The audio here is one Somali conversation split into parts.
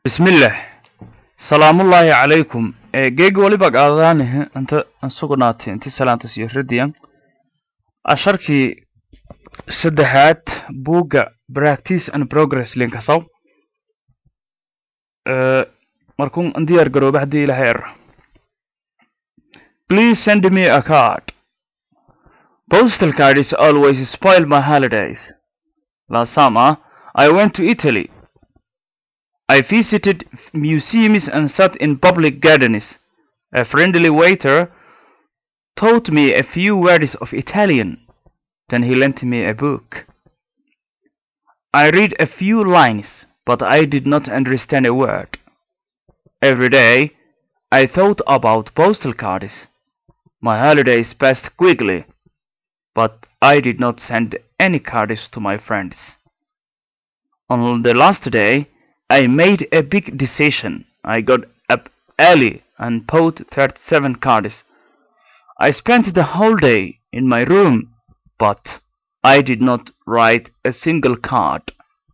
bismillaah salaamullaahi calaykum geegi waliba qaadadaanihe inta sugnaatay inti salaantas iyo radiyan asharkii saddexaad buugga practice and progress linkasaw markun diyaar garooba haddii ilahay er please send me a card postal card is always spoil my holidays last summer i went to italy I visited museums and sat in public gardens. A friendly waiter taught me a few words of Italian. Then he lent me a book. I read a few lines, but I did not understand a word. Every day, I thought about postal cards. My holidays passed quickly, but I did not send any cards to my friends. On the last day, I made a big decision. I got up early and bought 37 cards. I spent the whole day in my room, but I did not write a single card.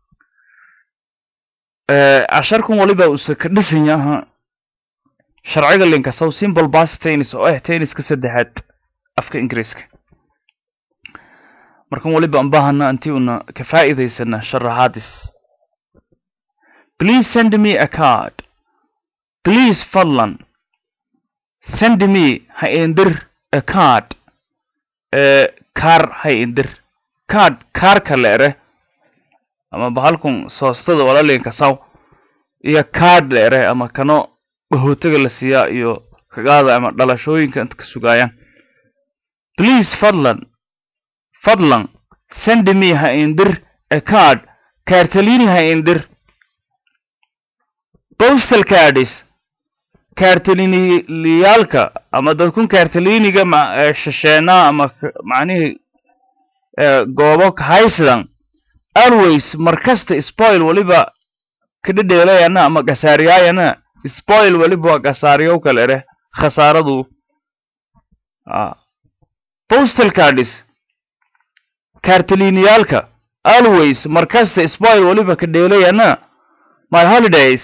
casharkan waliba uuse ka dhisan yaha sharciga linkasow simple bas tennis oo ah tenniska saddexaad afka ingiriiska markan waliba aan baahana intii una ka faa'iidaysana sharaxaadis Please send me a card. Please fadlan send me ha indir a card. Uh, kaar ha indir card kaarka leere ama bahalkun soostada walalinka saw iyo card leere ama kano bahootaga la siiyaa iyo kagaada ama dhalashooyinka inta ka sugaayaan please fadlan fadlan send me ha indir a card kaartalini ha indir postal cards kaartaliniyaalka ama dadkun kaartaliniga shasheenaa ama macnihii goobo haysidan always markasta spoil waliba kadhedheelayana ama gasaariyaayana spoil waliba gasaariyow kale ere khasaaradu postal cards kaartaliniyaalka always markasta spoil waliba kadheelayana my holidays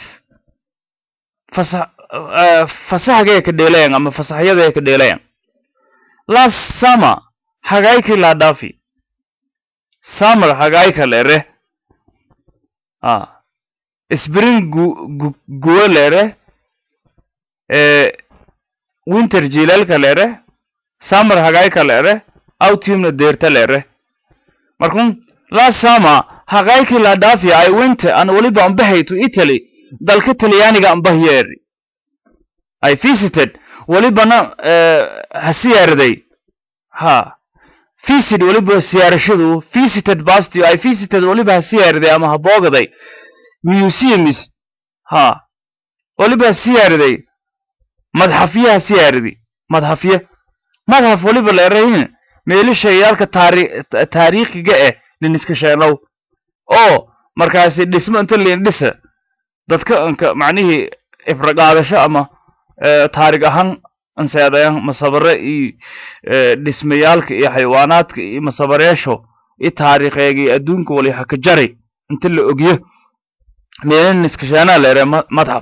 fasaxgay ka dheelayan ama fasaxyaday ka dheelayan last summer hagayki la dhafi summer hagayka lere ah spring gu guwa lere eh winter jilalka lere summer hagayka lere autumn deerta lere markun last summer hagayki la dhafi i went and waliba ambahay to italy dalka talyaaniga ambahyeri i visited welibana ha siyaaraday ha visit weliba siyaarashadu visited bastio i visited weliba ha siyaaraday ama ha boogaday museums ha weliba ha siyaaraday madxafye ha siyaaradi madxafye madxaf weliba leerahin meelishayaalka taari taariikhiga eh liniska sheenow oo markaasi dhismo inta lin dhisa dadka anka macnihii ifraqaadasho ama taarig ahaan anseedayan masabare iyo dhismayaalka iyo xayawaanaadka iyo masabareesho iyo taariikheegii adduunka wali ha ka jaray inta la ogyo meelaniskashaanaa leere madxaf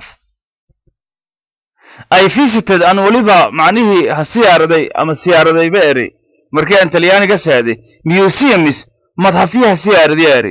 i visited an weliba macnihii ha siyaaraday ama siyaaradayba eri markii aan talyaaniga saaday museums madxafyo ha siyaaradi eri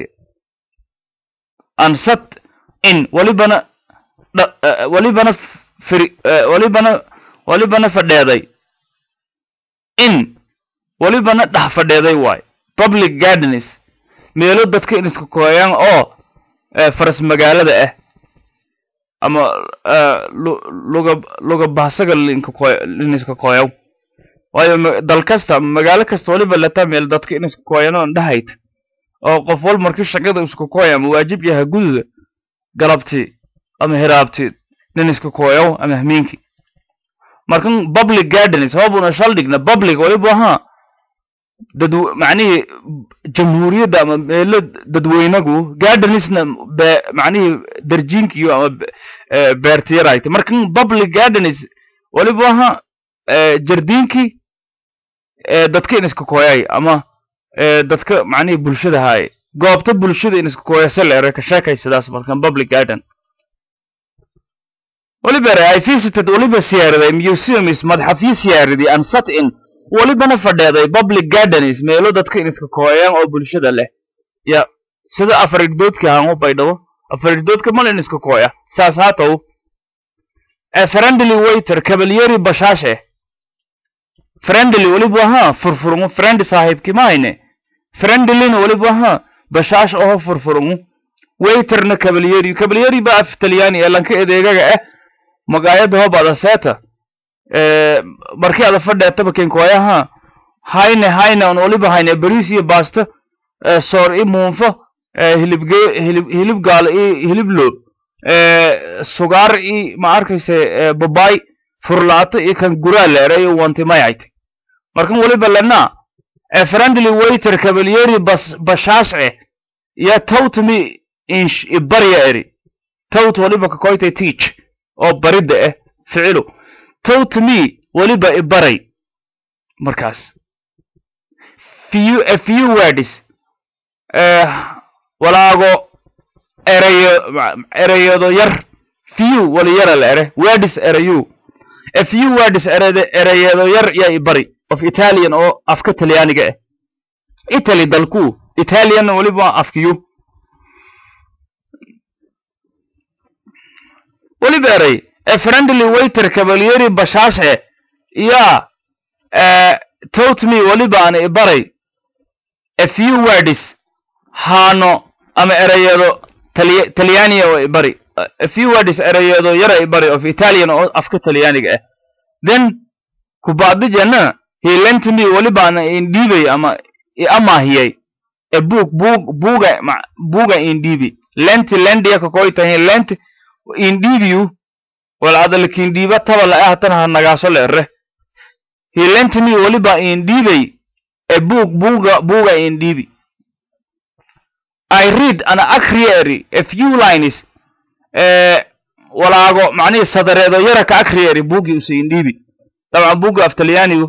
ansat in welibana welibana fri welibana welibana fadheeday in welibana dhex fadheeday waay public gardens meelo dadka in iska kooyaan oo faras magaalada ah ama luga luga bahsaga linka kooy lin iska kooyaw waayo dal kasta magaalo kasta weliba lata meel dadka in iska kooyan oon dhahayd oo qof wal markii shaqada iska kooya ama waajib yaha gududa galabtii ama hiraabti nin iska kooyow ama hamiinki markan public gardens hoobuna shaldhigna public waliba ahaa dad macnihii jamhuuriyadda ama meelo dadweynagu gardenisna be macnihii darjiinkiyo ama beertiyarayta markan public gardens waliba ahaa jardiinkii dadka in iska kooyay ama dadka macnihii bulshada haaye goobta bulshada in iska kooyase leere ka sheekaysadaas markan public garden waliba i visited waliba siyaaraday museums madxafyo siyaaraday and sat in walibana fadheeday public gardens meelo dadka inidka kooyaan oo bulshada leh ya sida afariddoodka hangu baydhabo afariddoodka malin iska kooya saas haatow friendly waiter cavalieri bashaashe friendly waliba ha furfurungu friend saaxiibki mahayne friendlyna waliba ha bashaash oho furfurungu waiterna cavalieri cavalieri ba af talyaani ee lanka edeegaga ah magaayada hobada seeta markii ada fadheetaba kenkooyaha hayne hayne on waliba hayne bariis iyo baasto soor i muunfo hilibge hilib hilib gaalo i hilib loo sugaar i ma arkayse babay furlaato iyo kan guraa leere iyo wantimayayte markan waliba lena friendly waiter cavalieri bas bashaasce ya tawtmi insh ibarya eri tawt waliba kakoytay teach oo baridda ah ficilu tawtmi waliba ibaray markaas few a few words walaago erayo erayado yar few wali yara la ere words erayu a few words erade erayado yar ya ibari of italian oo afka talyaaniga ah italy dalku italian waliba afkiyu waliba eray a friendly waiter cavalieri bashaashe ya totmi waliba ana ibaray a few words haano ama erayado tali talyaaniya oo ibari a few words erayado yara ibari of italian oo afka talyaaniga ah then kubacdijana he lent me waliba ana indhiibay ama iamaahiyay a book book buga buga indhiibi lent lendiya kakoytahin lent indhiibiyu wal adalkindhiiba taba la ahatan ha nagaaso le ere he lent me waliba indhiibay a book buga buga indhiibi I read ana akriyeri a few lines eh walaago macnihi sadareedo yara ka akriyeri bugi usi indhiibi dabcan buga af talyaanigu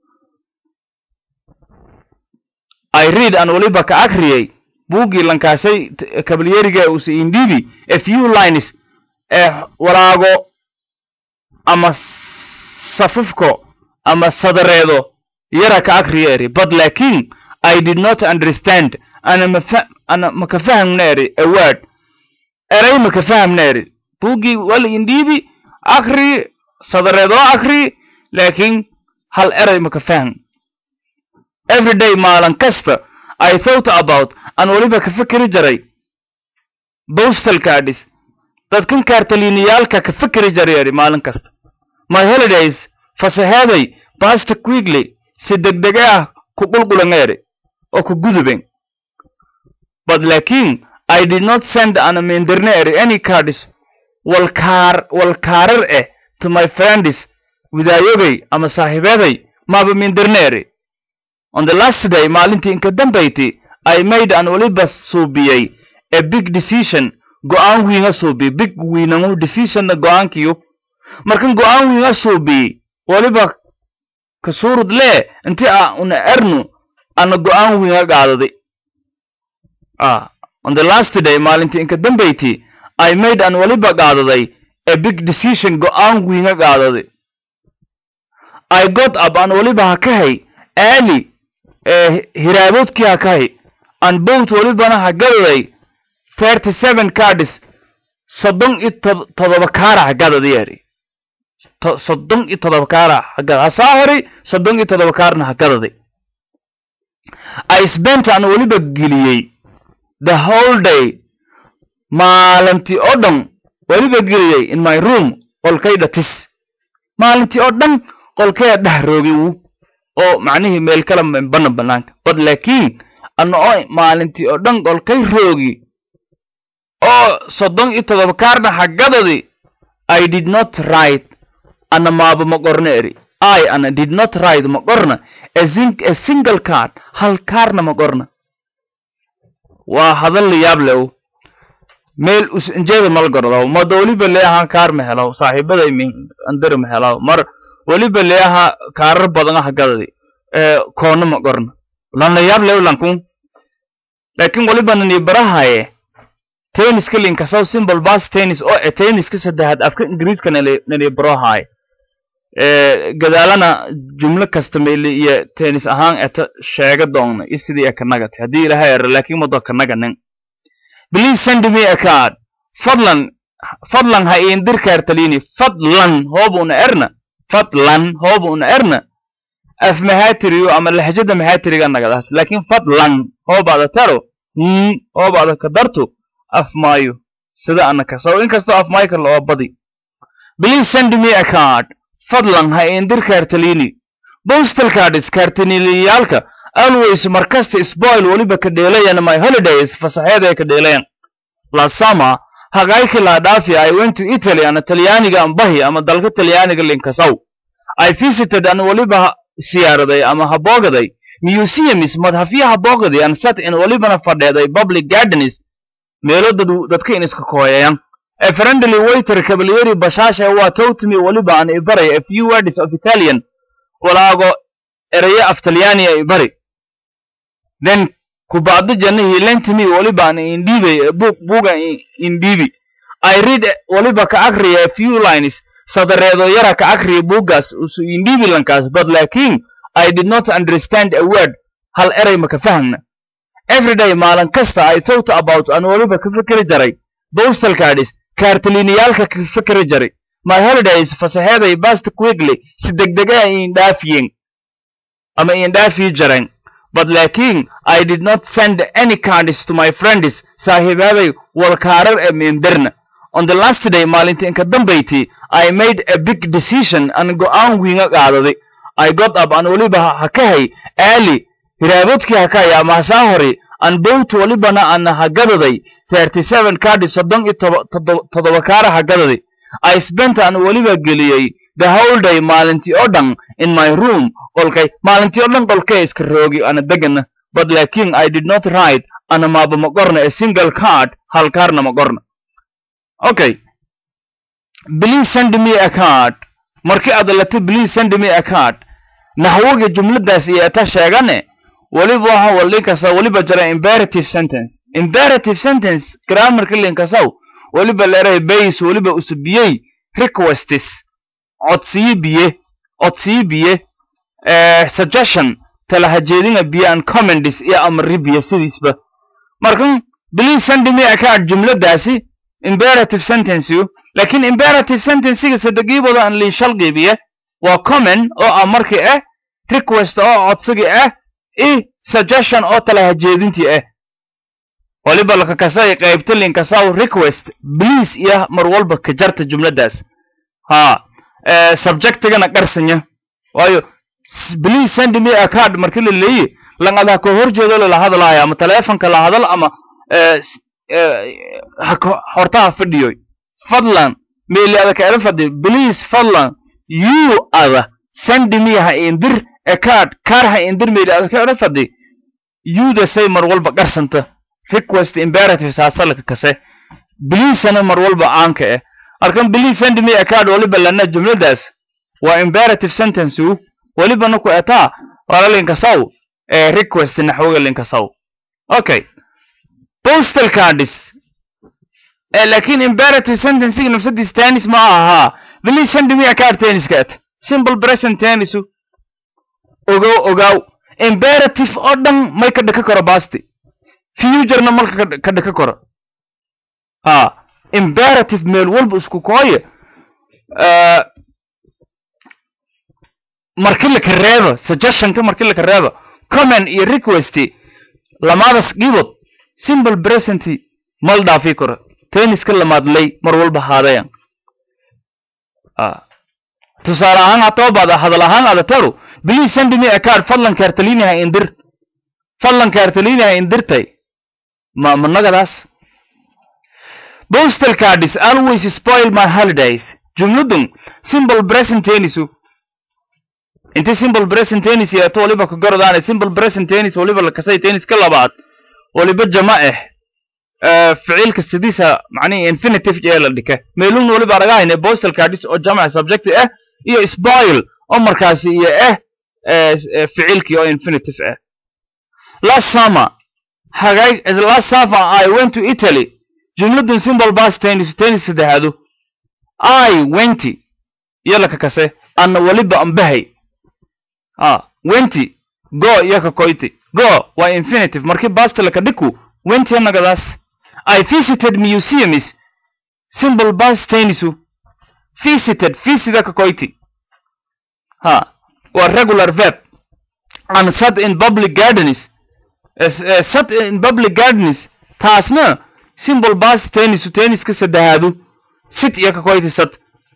I read an waliba ka akriyay buugii lankaasay kabalyeriga usi indhiibi a few lines ee walaago ama safafko ama sadareedo yara ka akriyeri but lakin I did not understand ana mafa ana maka fahamna eri a word eray maka fahamna eri buugii wal indhiibi akri sadareedo akri laakin hal eray maka faham every day maalin kasta I thought about aan weliba ka fikiri jaray postal cards dadkan kaartaliiniyaalka ka fikiri jaray eri maalin kasta my holidays fasaheeday past quickly si degdege ah ku qulqulan eri oo ku guduben but lakin I did not send an amendirne any cards walkaar walkaarar eh to my friends widaayogay ama saaxiibeeday maaba mindirne eri on the last day maalintii inka dambayti I made an waliba suubiyey a big decision go-aan wiinga suubi big wiinangu decisionna go-aankiyo markan go-aan wiinga suubi waliba kasurud lee inti a una ernu ana go-aan wiinga qaadadi ah on the last day maalintii inka dambayti I made an waliba qaadaday a big decision go-aan wiinga qaadadi I got up an waliba hakahay early hiraaboodkii hakahay an boat welibana hagadaday thirty seven cards soddon iyo todoba kaara hagadadi eri soddon iyo todoba kaara hagada hasaa horay soddon iyo todoba kaarna hagadadi I spent an weliba geliyey the whole day maalintii oo dhan weliba geliyey in my room qolkayda tis maalintii oo dhan qolkaya dheh roogi uu oo macnihii meel kala bana banaanka bad laakiin ana oo maalintii oo dhan qolkay roogi oo soddon iyo todoba kaarna hagadadi I did not write ana maaba ma qorna eri I ana did not write ma qorna a, zing, a single card hal kaarna ma qorna waa hadal la yaab le meel usinjeeda mal gordaw mada weliba leeahaan kaar ma helaw saaxiibada andari ma helaw mar weliba leeaha kaarar badan hagadadi koona ma qorna lan la yaab lew lankun laakin weliba nani barahaye tenniska linkasow simple bas tennis oo e tenniska saddexaad afka ingiriiska nali brohay gadaalana jumlo kasta meeli iyo tennis ahaan eta sheega doonna iyo sidii ekanagati haddii ilaha ero laakiin mado kanaganin please send me a card fadlan fadlan ha iindir kaartalini fadlan hoobuna erna fadlan hoobuna erna af mahatiriyo ama lahjada mahatiriga nagadaas laakiin fadlan hoobaada taro hmm hoobaada ka darto af maayo sida anaka so inkastoo af maayo kale oo badi please send me a card fadlan ha iindir kaartalini postal cards kaartaniliyaalka always markasta spoil weliba ka dheelayan my holidays fasaxeeda ay ka dheelayan last summer hagaayki laa dhaafi i went to italy ana talyaaniga ambahi ama dalka talyaaniga linkasow i visited an weliba siyaaraday ama haboogaday museums madhafya haboogaday an sat in welibana fadheeday public gardens meelo dadu dadka in iska kooyayan a friendly waiter cavalieri bashaasha waa towtimi weliba an ibaray a few words of italian walaago erayo af talyaaniya ibari then kubacdo janahi lentimi weliba an indhiibay book buga indhiibi i read weliba ka akriya a few lines sadareedo yara ka akriya buuggaas usu indhiibi lankaas but laakiin i did not understand a word hal eray maka fahmna everyday maalin kasta i thought about an weliba ka fikri jaray postal cards kaartaliniyaalka ka fikri jaray my holidays fasaxeeday bast quickly si degdega indhaafiyeen ama indhaafii jareen but laakiin i did not send any cards to my friends saaxiibaaday walkaarar ee meenderna on the last day maalintii inka dambayti i made a big decision an go'aan wiinga qaadaday i got up an weliba hakahay early hiraabadkii hakaya ama hasaa hore an bowt welibana an hagadaday thirty seven cards soddon iyo toddoba kaara hagadaday i spent an weliba geliyey the whole day maalintii oo dhan in my room qolkay maalintii oo dhan qolkay iska roogi ana degana but laakiin i did not write ana maaba ma qorna a single card hal kaarna ma qorna okay please send me a card markii aad latay please send me a card naxwoga jumladaas iyo eta sheegane weliba waxa walinkasa weliba jira imperative sentence imperative sentence grammarka linkasaw weliba leeray base weliba usubiyey requestis codsiyo biye codsiyo biye suggestion talahajeedinga biye and comments iyo amri biye sidiisba marka please send me a card jumladaasi imperative sentence laakiin imperative sentencega sadegiibooda aan liishal qiibiye waa comment oo ah markii ah request oo codsigii ah i suggestion oo talahajeedintii ah waliba lakakasay qaybta linkasaw request please iyo mar walba ka jarta jumladaas ha subjectigana qarsanya waayo please send me a card markii la leeyi langada ka horjeedo lala hadlaaya ama telefonka la hadal ama hortaha fadhiyoy fadlan meeli ada ka era fadhi please fadlan you ada send me ha indir a card car ha indir meeli ada ka era fadhi you da say mar walba qarsanta request imperative saasalka kase please ana mar walba aanka eh arkan please send me a card waliba lana jumladaas waa imperative sentence waliba naku etaa wala linkasaw ee request naxwoga linkasaw okay postal cards ee laakiin imperative sentence nafsadiis tennis ma aha please send me a card tennis kat simple present tennis ogow ogow imperative oo dhan may ka dhaka karo basti futurena malka ka dhaka karo ha imperative meel walba isku kooye marki laka reeba suggestionka marki laka reeba comment iyo request lamadas dhibod simple present mal dhaafi karo tenniska lamaadlay mar walba haadayan tusaale ahaan hatoobaada hadal ahaan ada taru please send me a card fadlan kaartalini ha indir fadlan kaartalini ha indirtay ma managadaas postal cards always spoil my holidays jumladun simple present tennisu inti simple present tennis yeeto waliba ka gorodaane simple present tennis waliba lakasay tennis ka labaad waliba jama ah ficilka sidiisa macnihi infinitive ee la dhika meelun waliba aragahayne postal cards oo jamac subject ah iyo spoil oo markaasi iyo ah ficilkii oo infinitive ah last summer hagay last summer I went to Italy jumladun simple bas tennis tennis saddexaadu i wenty iyo laka kase anna weliba ambahay a wenty go iyo ka koyti go waa infinitive markii basta laka dhiku wenty nagadaas i visited museums simple bas tennisu visited visita ka koyti ha waa regular verb and sat in public gardens uh, sat in public gardens taasna simple bas tennisu tenniska saddexaadu sit iyo ka koyti sat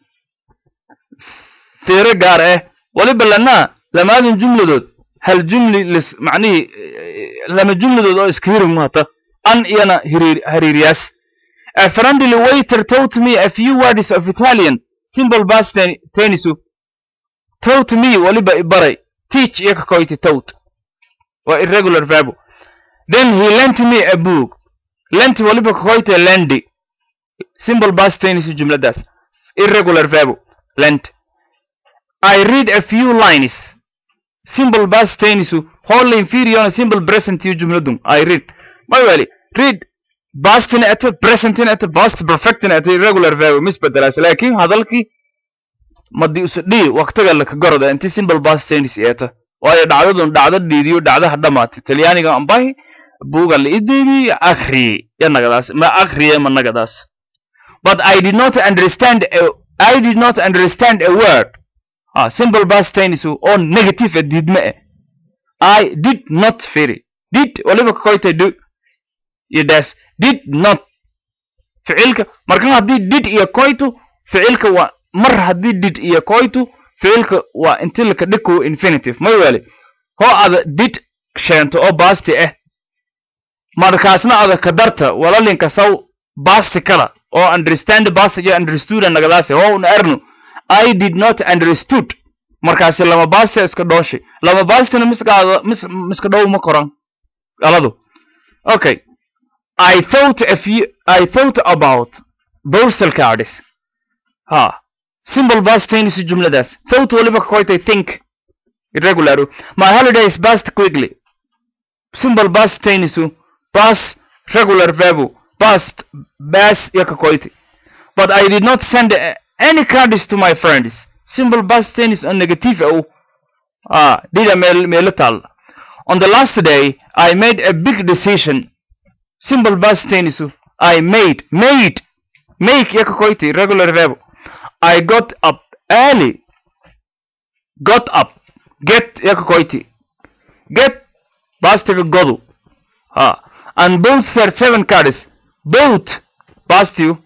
fiiro gaar ah waliba lana lamaadin jumladood hal jumli lis macnihii lama jumladood oo iska hirig mahata an iyana hiriir hariiriyaas a friendly waiter taught me a few words of italian simple bas ten tennisu taught me waliba ibaray teach iyo ka koyti taught waa irregular verb then he lent me a book lent waliba ka koyte lendi simple bas tennisu jumladaas irregular verb lent I read a few lines. Simple past tennisu wholly inferior simple present yu jumladun. I read. My wali. Read past in at present in at past perfect in at irregular verb misbedelaas laakiin hadalkii madi usdhi waqtiga la ka goroda intii simple past tennis eeta waayo dhacdadun dhacdo dhiidiyo dhacdaha dhamaatay talyaaniga ambahi buuga la ideebi akhri yanagadaas ma akhriye ma nagadaas but I did not understand a, I did not understand a word ah simple past tennis oo negative diidme eh I did not firi did waliba ka koytay do iyo das did not ficilka markan haddii did iyo koytu ficilka waa mar haddii did iyo koytu ficilka waa inti laka dhiko infinitive may weli hoo ada did sheento oo basti ah markaasna ada ka darta walalinka saw basti kala oo understand basti iyo understood nagadaasi hoo un ernu I did not understood markaasi lama basti iska dhooshi lama bastina miskaada mis miska dhow ma koran galadu okay I thought a few I thought about postal cards ha simple past tense jumladaas thought waliba ka koytay think irregular my holidays passed quickly simple past tense pass regular verb past pass ya ka koytay but I did not send uh, any cards to my friends simple past tense on negative oh ah dida meel meelo taal on the last day I made a big decision simple past tense I made made make ya ka koytay regular verb I got up early got up get ya ka koytay get pastiga godu ha and both their seven cards both past you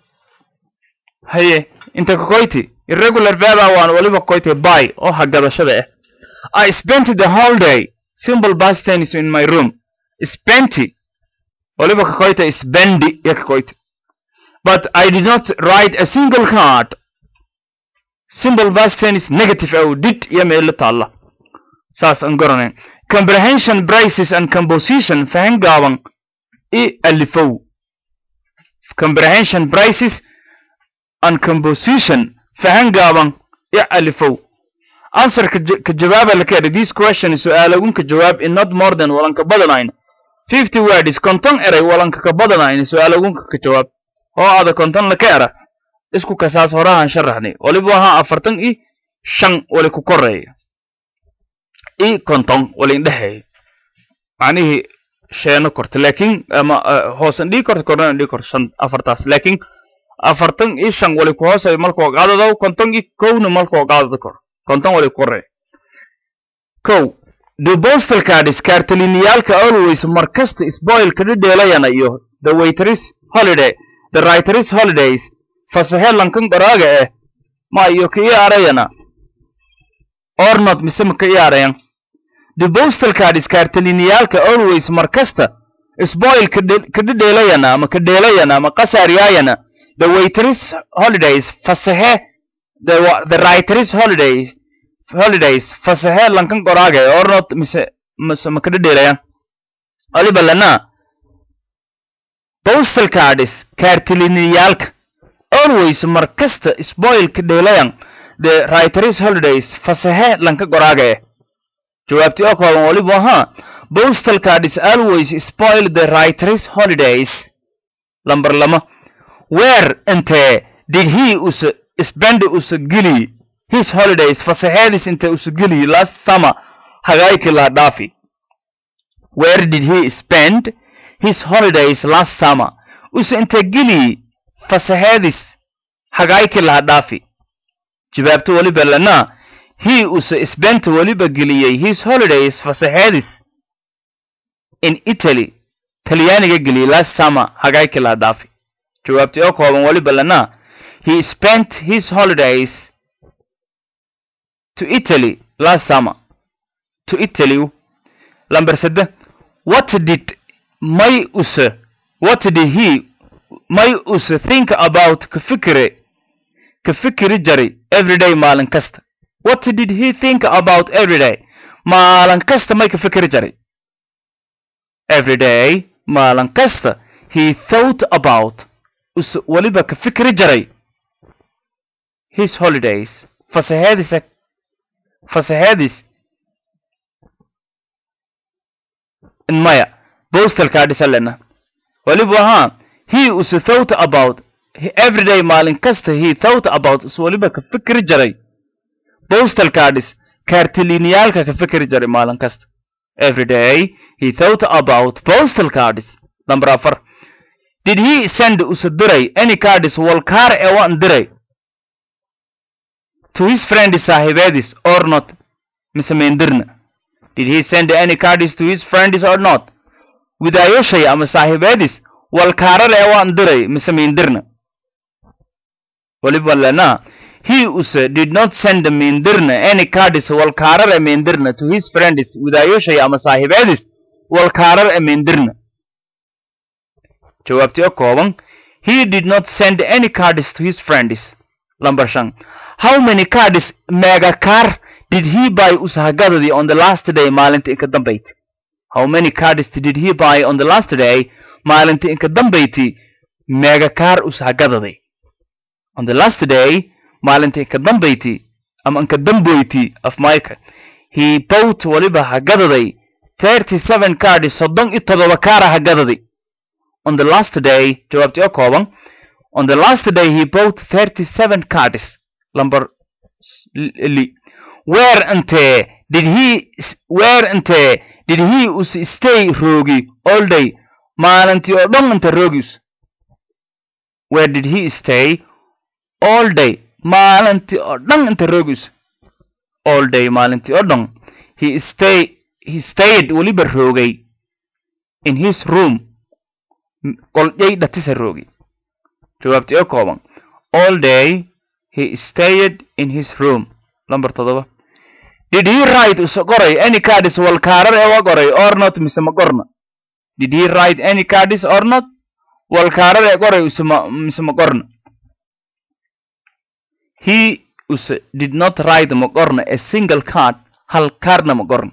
haye inta ka koyti irregular verb waan waliba koytay by oo hagadashada ah I spent the whole day simple past tense in my room spent waliba ka koytay spendi ya ka koytay but I did not write a single card simple past tense negative oh did ya meelo taalla saas aan garanayn comprehension braces and composition fahan gaaban i alifow comprehension braces and composition fahan gaaban i alifow answer ka jawaaba la keenay this question su'aalagun ka jawaab in not more than walanka badanayn fifty words konton eray walanka ka badanayn su'aalagunka ka jawaab oo ada konton la ka era isku kasaas horahan sharaxnay waliba ahaa afartan i shan wali ku koreeya i konton wali indhexeeya macnihii sheeno korta laakiin ama hoosan dhigi korta korna dhigi korta shan afartaas laakiin afartan i shan wali ku hoosay malkoo qaadado konton i kowna malkoo qaadada kor konton wali ku koreeya kow the postal cards kaartaliniyaalka always mar kasta spoil ka dhedheelayana iyo the waiters holiday the writers holidays fasahe lankan qoraaga eh ma iyo ka ii arayana ornot mise ma ka ii arayan the postal cards kaartaliniyaalka always mar kasta spoil ka dhedheelayana ama ka dheelayana ama qasaaryaayana the waiters holidays fasahe the, the writers holidays holidays fasahe lankan qoraaga eh ornot mise mise ma ka dhedheelayan waliba lana postal cards kaartaliniyaalka always mar kasta spoil ka dheelayan the writers holidays fasahe lanka qoraaga eh jawaabtii oo kooban waliba ahaa postal cards always spoil the writers holidays lamber lama where inte did he us spend us gili his holidays fasaxeedis inte us gili last summer hagaykii la dhaafi where did he spend his holidays last summer us inte gili fasaxeedis hagaykii la dhaafi jawaabto weliba lana he us spent weliba geliyey his holidays fasaxeedis in italy talyaaniga geliyey last summer hagaykii la dhaafi jawaabtii oo kooban weliba lana he spent his holidays to italy last summer to italy lamber sade what did may use what did he may use think about ka fikire ka fikiri jari everyday maalin kasta what did he think about everyday maalin kasta may ka fikiri jari everyday maalin kasta he thought about us weliba ka fikri jaray his holidays fasaxeedisa fasaxeedis maya postalkaa dhisalena weliba ahaa he us thought about everyday maalin kasta he thought about us weliba ka fikri jaray postal cardis kaartiliniyaalka ka fikri jaray maalin kasta everyday he thought about postal cardis number afar did he send us diray any cardis walkaar ee waan diray to his friend saaxiibeedis or not mise meendirna did he send any cardis to his friends or not widaayoshay ama saaxiibeedis walkaarar ee waan diray mise meendirna weliba lena he use did not send meendirna any cardis walkaarar ee meendirna to his friends widaayoshay ama saaxiibeedis walkaarar ee meendirna jawaabtii oo kooban he did not send any cards to his friends number shan how many cards mega car did he buy usahagadadii on the last day maalinta inka dambayti how many cards did he buy on the last day maalinta inka dambayti mega car usahagadadii on the last day maalinta inka dambayti ama inka damboyti of mike he bought waliba hagadaday thirty seven cards soddon iyo todoba kaara hagadaday on the last day jawaabtii oo kooban on the last day he bought thirty seven cards number li where inte did he where inte did he us stay roogi all day maalintii oo dhan inta roogis where did he stay all day maalintii oo dhan inta roogis all day maalintii oo dhan he stay he stayed weliba roogay in his room qolyay dhatisa roogi jawaabtii oo kooban all day he stayed in his room number todoba did he write usa qoray any cardis walkaarar ee wa qoray or not mise ma qorna did he write any cardis or not walkaarar ee qoray usema mise ma qorna he use did not write ma qorna a single card hal kaarna ma qorna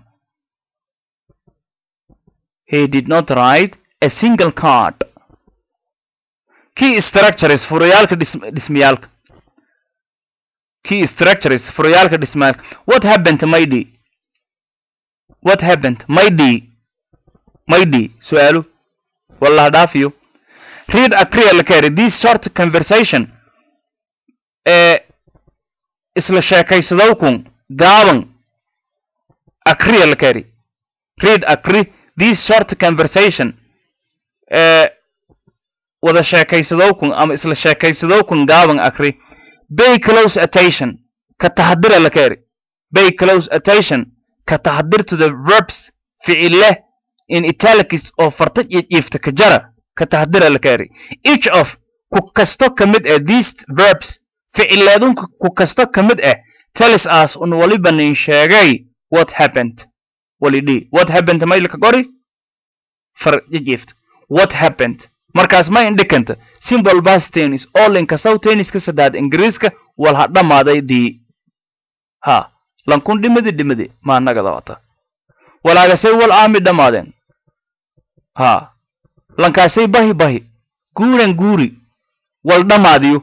he did not write a single card key structures furayaalka dhismayaalka key structures furayaalka dhismayaalka what happened maydi what happened maydi maydi su-aalo wallah dhaafiyo read acreal carry this short conversation ee isla sheekaysadowkun gaaban acreal carry read acre this short conversation ee wada sheekaysadowkun ama isla sheekaysadowkun gaaban akri bay close attention ka taxadira la kaeri bay close attention ka taxadir to the verbs ficile in italics oo farta jiifta ka jara ka taxadira la kaeri each of ku kasto ka mid ah these verbs ficileedun ku kasto ka mid ah tells us un waliba nin sheegay what happened walidhi what happened maylka qori far jiifta what happened markaas ma indhikanta simple bas tennis oo linkasaw tenniska saddaad ingiriiska wal ha dhammaaday dii ha lankun dhimadi dhimadi maa nagada wata walaagasay wal aami dhammaadeen ha lankaasay bahi bahi guuran guuri wal dhammaadiyo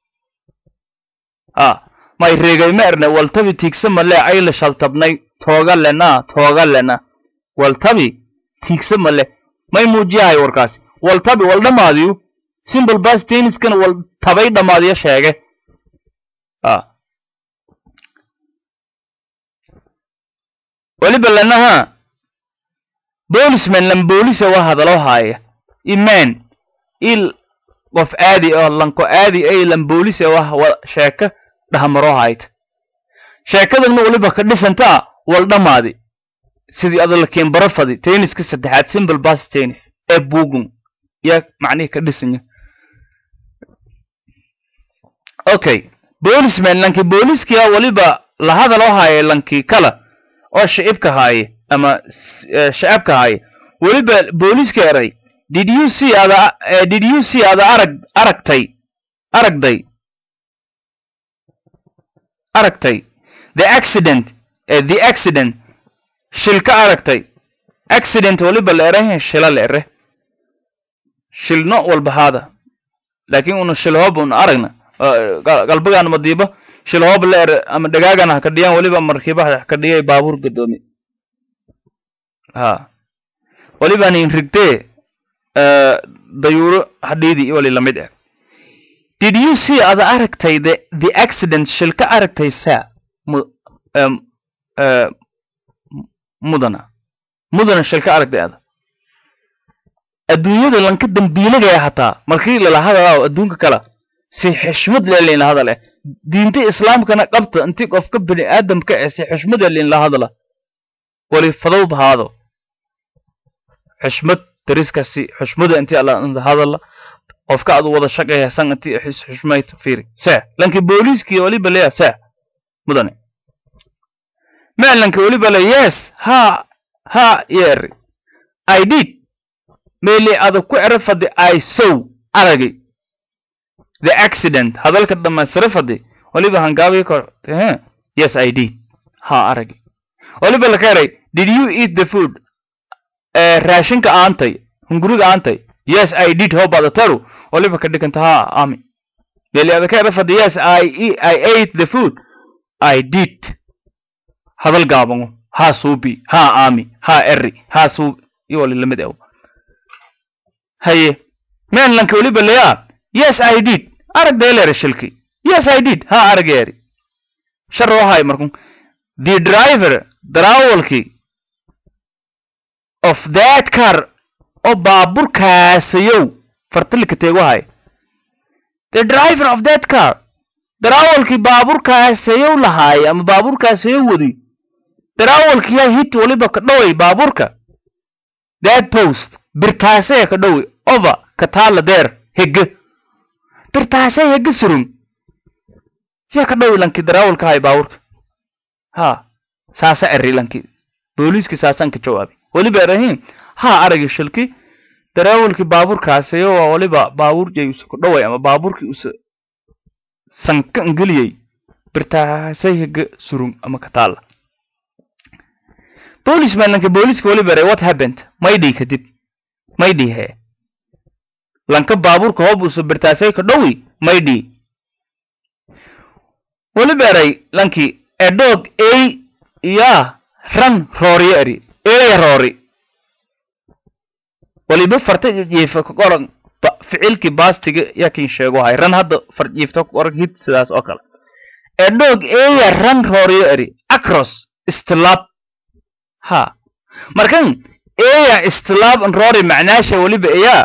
ha may reegay ma erne waltabi tiigsama le ayla shaltabnay tooga lena tooga lena waltabi tiigsama le may muujiyahay warkaasi waltabi wal dhammaadiyo simple past tenniskana wal tabay dhammaadiyo sheege a weliba lanaha boolisman lan boolisa waa hadalo haaya iman il qof aadi oo lanko aadi ay lan boolisa waa sheeka dhahmaro hayta sheekadana weliba ka dhisantaa wal dhammaadi sidii adala keenbaro fadi tenniska saddexaad simple bas tennis ee bugun yaa macnihii ka dhisanya okay boolisman lankii booliskiya weliba la hadaloo haaye lankii kala oo shicibka haaye ama shacabka haaye weliba booliska eray did you see ada did you see ada arag aragtay aragday aragtay the accident the accident shil ka aragtay accident weliba la erahe shila la ere shil no walba haada laakin una shil hoob una aragna galbagaan madiiba shil hoob la ere ama dhagaagana ha ka dhiyaan weliba markiiba ha ka dhiyay baabuur gadoomi ha weliban in rigtee dayuuro hadhiidii wali lamid ah did you see ada aragtay the the accident shil ka aragtay saa mudana mudana shil ka aragtay ada adduunyada lanka dambiilagaya hataa markii lala hadalaaw adduunka kala si xishmad le linla hadal eh diinta islaamkana qabta intii qofka bini aadamka eh si xishmada linla hadala wali fadow bahaado xishmad dariskasi xishmada intii alla hadala qofka adu wada shaqaya san intii xishmayt fiiri saa lanki booliiskii waliba leya saa mudane maalanki waliba le yes ha ha yeeri i did meeli ada ku ero fadi i sow aragay the accident hadalka dhamaystira fadi waliba hangaabii kor yes i did ha aragay waliba laka eray did you eat the food raashinka aantay hunguriga aantay yes i did hobada taru waliba ka dhiganta ha ami meeli ada ka ero fadi yes i i ate the food i did hadal gaabango ha suubi ha ami ha eri ha suubi iyo wali lamid ew haye mainlandka weliba leyaa yes i did arag deelere shilki yes i did ha arag eri shar wahay markun the driver darawalki of that car oo baaburkaasayow fartilika teeguhay the driver of that car darawalkii baaburkaasayow lahaay ama baaburkaasayow wadi darawalkiyaa hit waliba ka dhoway baaburka that post birtaasee ka dhowi over ka taala deer hege birtaasee hege surun yaa ka dhowi lanki darawalka hay baaburka ha saasa eri lanki booliiski saasaan ka jawaabay weliba erahin ha aragi shilki darawalki baaburkaasayo waa waliba baabuur jay usa ka dhoway ama baaburkii usa sanka ngeliyey birtaasay hege surun ama ka taala policeman lanka booliiska waliba eray what happened maydhii kadib maydhii hee lanka baabuurka hoob usa birtaasay ka dhowi maydhii waliba eray lanki edhoog ey yaa ran rooriyo eri eya roori waliba farta jiifa ka qoran ficilkii baastiga yakin sheego hay ran hadda far jiifta ka qoran hid sidaas oo kale edhoog eya ran rooriyo eri acros istilaab ha markan eya istilaab roori macnaasha waliba eyaa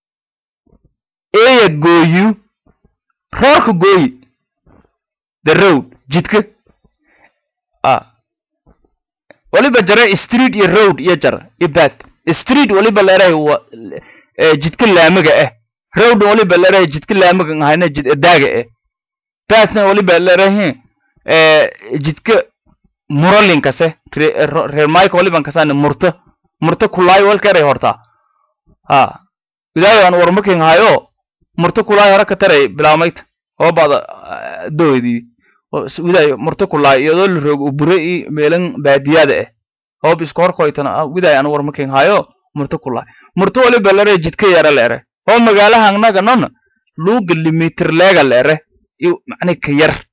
eya gooyu roorka gooyi the road jidka a waliba jare street iyo road iyo jar iyo bad street waliba leerahay wa jidka laamiga ah road waliba leerahay jidka laamiga ahayna jid daaga ah badna waliba leerahay jidka muralinkase reer mayka waliban kasane murto murto kulaayo walkeeray hortaa ha idaayo aan warmakin hayo murto kulaayo hore ka taray bilaamayta oo bada doodii widaayo murto kulaayo iyadoo la roog bure i meelan baadiyada ah hoob isku horkoytana widaayo aan warmakin hayo murto kulaayo murto waliba lere jidka yara leere oo magaalaha annaga nona luuga limitir leega leere iyo macni ka yar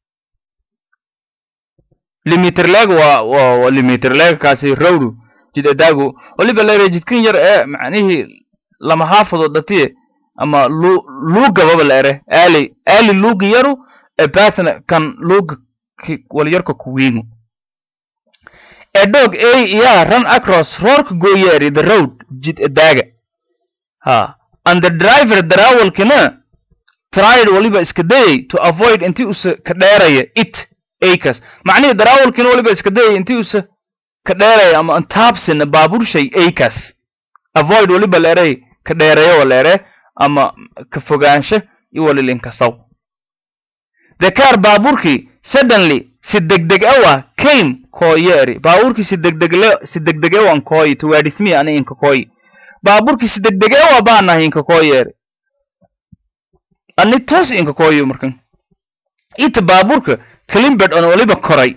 limiter leg waa waa limiter leg kaasi rowdu jid adaagu waliba leere jidkan yar ee macnihii lama haafadood dhatiye ama lu luugababa la ere ali ali luugi yaru ebathna kan luuga walyarka kuwiingu a dog a yeah run across roorka gooyeeri the road jid edaaga ha and the driver darawalkina tried waliba iska dayay to avoid intii usa ka dheeraya it acres macnihii darawalkina waliba iska dayay intii usa ka dheeraya ama antaabsina baaburshay acres avoid waliba leeray ka dheereeyo waleere ama ka fogaansho iyo walilinkasaw the car baaburkii suddenly si degdeg awa came kooyeeri baaburkii si degdegle si degdeg awan kooyi towards me ani inka kooyi baaburkii si degdeg awa baanahay inka kooyeeri ani toos inka kooyo markan ita baaburka klimbed on waliba koray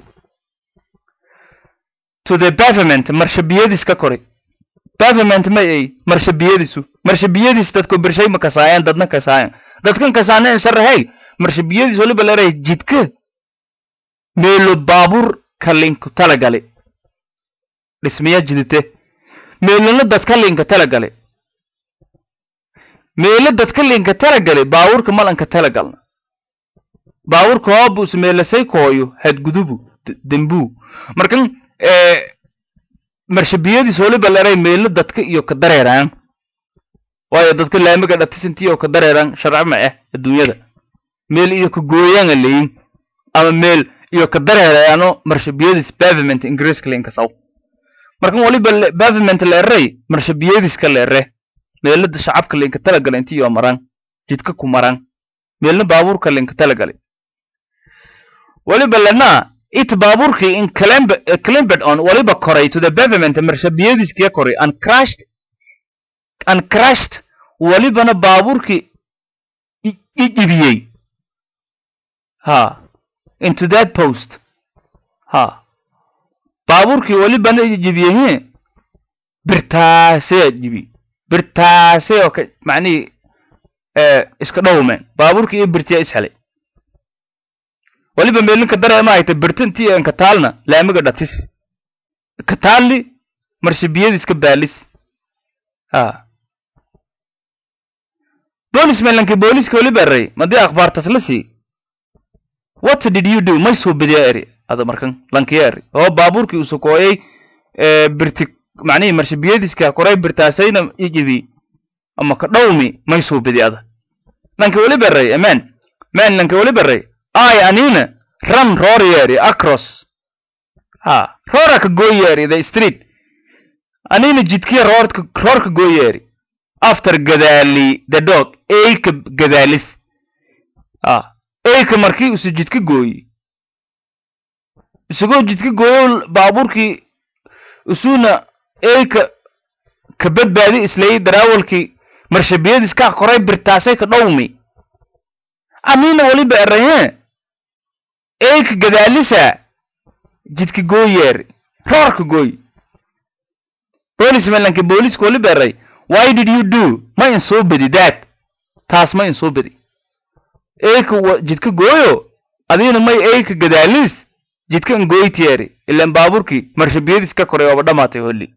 to the pavement marshabiyadiis ka koray pavement ma ay marshabiyadiisu marshabiyadiis dadku birshay ma kasaayaan dadna kasaayaan dadkan kasaaneen sharahey marshabiyadiis waliba leeray jidka meelo baabur kalinku talagale dhismaya jidite meelona dadka linka talagale meelo dadka linka talagale baaburka malanka talagalna baaburka hoobus meelasay kooyo hadgudubu dembuu markan marshabiyadiis waliba leeray meelo dadka iyo ka dareeraan waayo dadka laamiga dhatisintii oo ka dareeraan sharci ma ah adduunyada meel iyo ka gooyaanga leyin ama meel iyo ka dareeraano marshabiyadiis pavement ingiriiska linkasaw markan waliba pavement leeray marshabiyadiiska leere meelada shacabka linka talagala intii iyo maraan jidka ku maraan meelna baabuurka linka talagale waliba lena it baabuurkii in climbed on waliba koray to the pavement marshabiyadiiskiya koray and crashed and crashed walibana baabuurkii ijibiyey ha into that post ha baabuurkii walibana ijibiyey birtaasee jibi birtaasee oo ka macnihii iska dhowmeen baabuurkii iyo birtiya ishelay waliba meelinka dareema hayta birtintii en kataalna laamiga dhatis kataalli marshabiyadiiska baalis ha boolis meelankii booliska waliba eray madii akhbaartas la sii what did you do may soo bediya eri ada markan lankiya eri oo baabuurkii uu sokooyay birti macnihii marshabiyadiiska koray birtaasayna ijibi ama ka dhowmi may soo bedi ada lanki waliba eray amen men lanki waliba eray ay anina run roryeri across ha roora ka gooyeeri the street anina jidkiya roorka roorka gooyeeri after gadaali the dog eyka gadaalis ha eyka markii usu jidka gooyi isagoo jidka gooyo baabuurkii isuna eyka ka badbaadi islayay darawalkii marshabiyadiis ka koray birtaasay ka dhowmi anina waliba erahe eyka gadaalisa jidka gooyeer roorka gooy policemanlanka booliska waliba eray why did you do ma in soo bedi that taas ma in soo bedi eyka jidka gooyo adiina may eyka gadaalis jidka in gooytiyeeri ilan baaburkii marshabiyadiis ka koray ooba dhamaatay holli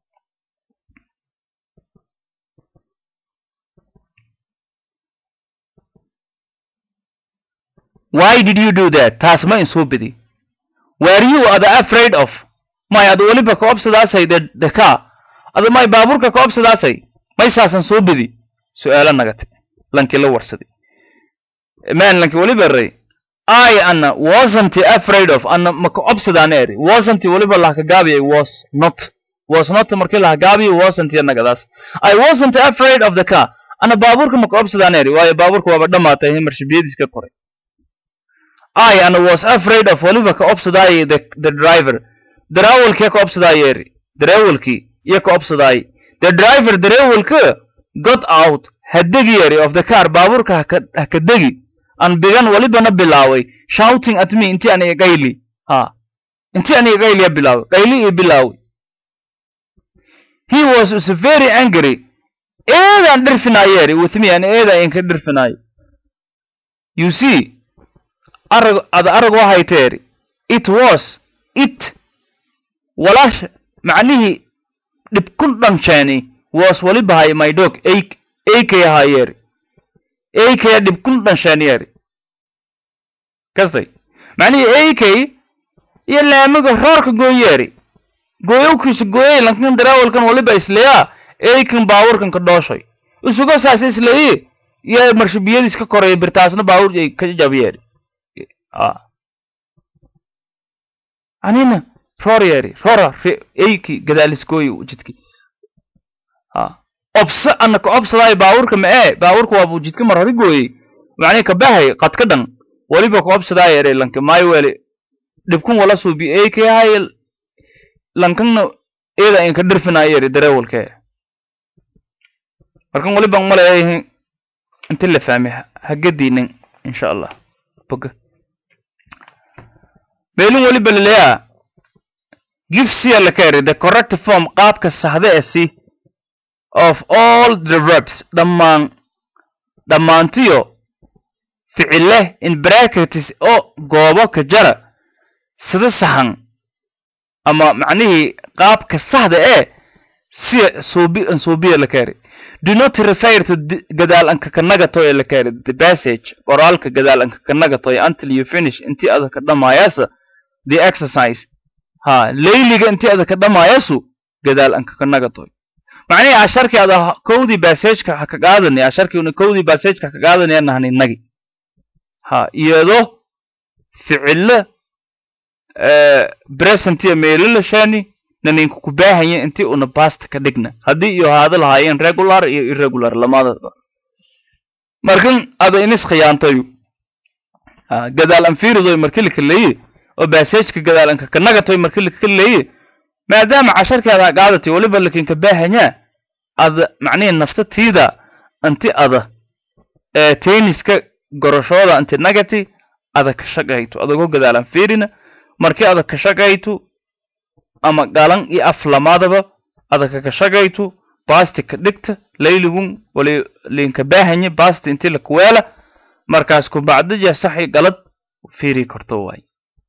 why did you do that taas ma in soo bedi were you ada afraid of may ada weliba ka obsadaasay the the car ada may baaburka ka obsadaasay may saasan soo bedi su-aalo nagate lankii la warsaday man lanki weliba eray i ana wasn't afraid of ana maka obsadaana eri wasn't weliba lahakagaabiyay was not was not markii lahagaabiyo wasn't nagadaas i wasn't afraid of the car ana baaburka maka obsadaana eri waayo baaburka waaba dhamaatay marshabiyadiis ka koray I and was afraid of waliba ka obsadaayay the, the driver darawalkii ka obsadaayay eri darawalkii iyo ka obsadaayay the driver darawalka got out hadegi eri of the car baaburka haka haka degi an bigan walibana bilaaway shouting at me intii aniga gayli ha intii aniga gayliya bilaaway gayli iyo bilaaway he was is very angry eedaan dhirfinaayo eri with me ani eedaa inka dhirfinaayo you see arag ada arag waxay teeri it was it walaash macnihii dhibkun dhanjeeni was walibahay my dog eykay ahaayeeri akya dhibkun dhanshaaniyari kasay macnihii ak iyo laamiga roorka gooyeeri gooyowkiisa gooyey lankan darawalkan waliba isleeyaa aykan baawurkan ka dhooshay isugo saas isleeyi iyo marshibiyadiis ka koraya birtaasna baawur ay ka jabiyeeri anina roor yeeri roora ayki gadaaliskooyi jidki obsa ana ka obsadaayo baawurka ma ee baawurka waabu jidka mar hori gooyey macnihi kabahay qad ka dhan waliba ka obsadaayo ere lanka maayo weli dhibkun wala suubi ayki hay lankanna iyada inka dhirfinaayo eri dareewalkee markan waliban malayahin inti la fahmay hagadiinin insha allah boga beelin waliba laleeyaa give sia la ka eri the correct form qaabka saxda ee si of all the verbs dhammaan dhammaantiyo ficile in brackets oo goobo ka jara sida saxan ama macnihii qaabka saxda ee si suubi suubiya la ka eri do not refer to gadaal anka kanagato ee la ka eri the passage qoraalka gadaal anka kanagato until you finish intii ada ka dhamaayasa the exercise ha layliga intii ada ka dhamaayasu gadaal anka kanagatoy macnihii casharkii ada kowdii bassageka ha ka qaadani casharkii una kowdii bassageka ha ka qaadanaya nahni nagi ha iyado ficilo presentiya meelila shani naninku ku baahanya intii una basta ka dhigna haddii iyo haada lahaayeen regular iyo irregular lamadaba markan ada inis khiyaantayu gadaal anfiridoy markilika leeyi oo bassageka gadaal anka kanagatoy markilika ka leeyi maadaama casharkeeda qaadatay waliba lakinka baahanyaa ada macnihi naftatiida inti ada tenniska gorashooda inti nagati ada ka shaqayto adagoo gadaalan fiirina markii ada ka shaqayto ama galan iyo af lamadaba ada kaka shaqayto basti ka dhigta layligun wali linka baahanya basti inti lakuweela markaas kubacdija saxi galad fiiri karto waay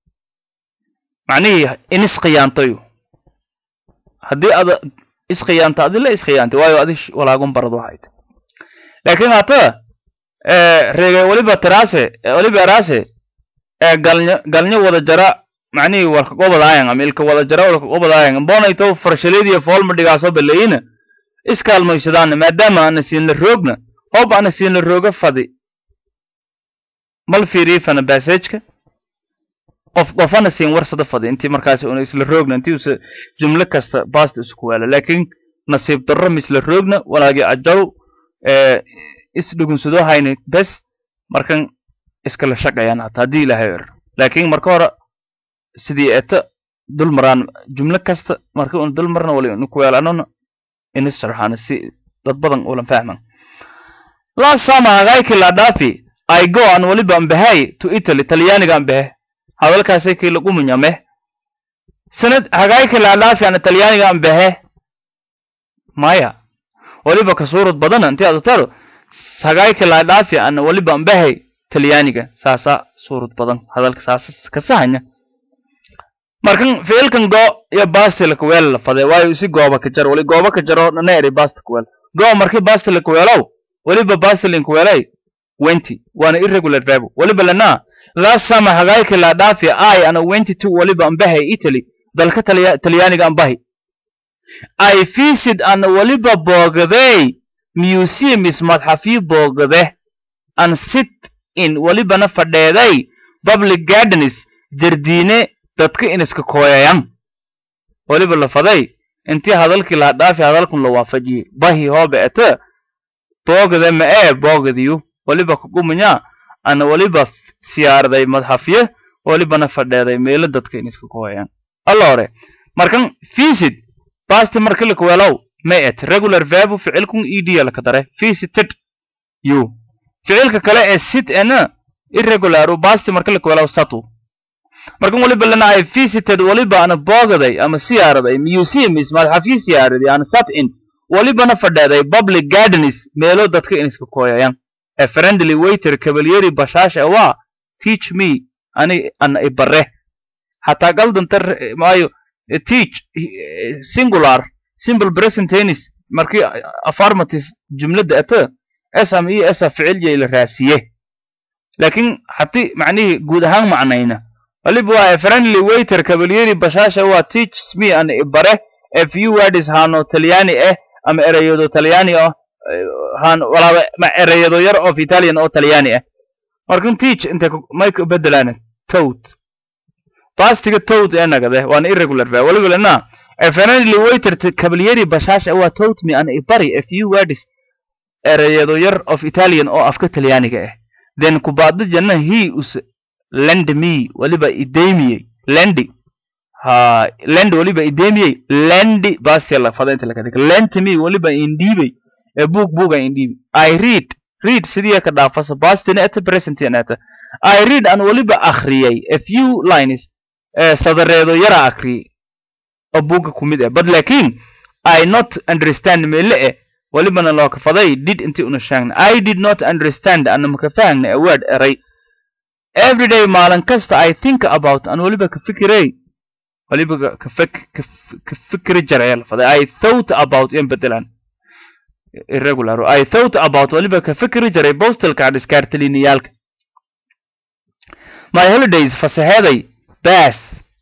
macnihii inis khiyaantayo haddii ada iskhiyaanta adila iskhiyaantay waayo adi walaagun barad waxay tay laakiin hata reege waliba tiraase waliba eraase galnyo galnyo wada jara macnihii walka qobadaayan ama ilka wada jara walka qobadaayan bonayto farshaleediyo foolma dhigaaso baleyina iskaalmaysadaan maadaama ana siinla roogna hoob ana siinla rooga fadi mal fiiriifana bassageka qof qofana siin warsada fadi intii markaas una isla roogna intii usa jumlo kasta basta isku waala laakiin nasiib darro misla roogna walaagi ajaw isdhugunsado hayna bes markan iskala shaqayaan hata haddii ilaahay er laakiin marka hore sidii eta dul maraan jumlo kasta marka una dul marna wali inu kuweelanona ina sharxaana si dad badan ulan fahman last summer hagaykii la dhaafi i go an waliba ambahay to italy talyaaniga ambahe hadalkaasay kii lagu munyame sanad hagaykii la dhaafi ana talyaaniga ambahe maya waliba ka suurad badana intii aad taro hagaykii la dhaafi ana waliba ambahay talyaaniga saasa suurad badan hadalka saasa kasahanya markan ficilkan go iyo basti lakuweel la fade waayo isi gooba ka jar wali gooba ka jaro nana eri basti kuweel go markii basti lakuweelow waliba basti linkuweelay wenti waana irregular verb waliba lana last summer hagaykii la dhaafi i ana wenti to waliba ambahay italy dalka talyaaniga ambahi i visit ana waliba boogday museums madxafyo boogade an sit in walibana fadheeday public gardens jardiine dadka iniska kooyayan waliba la faday intii hadalkii la dhaafi hadalkun la waafajiyey bahi hoobe ete boogade ma ee boogadiyu waliba kagumunya ana waliba siyaaraday madxafye walibana fadheeday meelo dadka iniska kooyayan alla hore markan visit basti marki lakuweelow ma et regular verbu ficilkun ed laka dare visited you ficilka kale ee sit ena irregularu basti marki lakuweelow satu markan waliba lana ay visited waliba ana boogaday ama siyaaraday museums madxafyo siyaaraday ana sat in walibana fadheeday public gardens meelo dadka iniska kooyayan a friendly waiter cavalieri bashaashe waa teach me ani ana ibare hataa galdanta maayo teach singular simple present tennis markii affirmative jumlada ata esam iyo esa ficilya la raasiye laakiin haddii macnihii guud ahaan macnayna waliba waa a friendly waiter kabalyeri bashaasha waa teaches me an ibare a few words haano talyaani ah ama ereyado talyaani ah haan walaaba ma ereyado yar of italian oo talyaani ah markan teach inta may ka bedelaan tout bastiga tout ee nagade waana irregular verb waliba lena a friendly waiter kabalyeri bashaasha waa tout me an ibari a few words ereyado yar of italian oo afka talyaaniga ah then kubaada janna he us lend me waliba idemiyey lendi ha lend waliba idemiyey lendi basela fada inta lakadhig lent me waliba indhiibey ee book booga indhiibi i read read sidii ka dhaafasa bastina eta present eta i read an waliba akhriyey a few lines ee sadareedo yara akhriyey oo buuga kumid ah but lakin i not understand mele eh walibana loo kafaday did inti una sheegna i did not understand ana maka fahagna a word eray every day maalin kasta i think about an waliba ka fikirey waliba ka fik ka fikri jaraya lafaday i thought about in bedelan irregular i thought about waliba ka fikri jaray postal card iskaartaliniyaalka my holidays fasaheeday bas